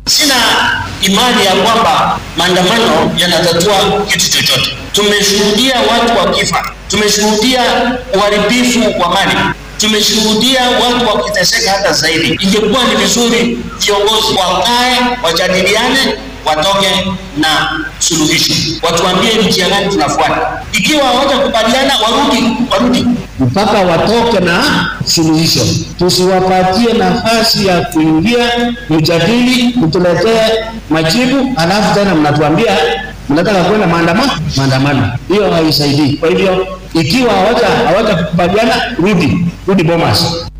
Sina imani ya kwamba maandamano yanatatua kitu chochote. Tumeshuhudia watu wakifa, tumeshuhudia uharibifu wa mali, tumeshuhudia watu wakiteseka hata zaidi. Ingekuwa ni vizuri viongozi wakae, wajadiliane, watoke na suluhisho, watuambie njia gani tunafuata. Ikiwa hawajakubaliana, warudi warudi mpaka watoke na suluhisho. Tusiwapatie nafasi ya kuingia mjadili, kutuletea majibu, alafu tena mnatuambia mnataka kwenda maandamano. Maandamano hiyo haisaidii. Kwa hivyo ikiwa hawaja hawajakubaliana, rudi rudi Bomas.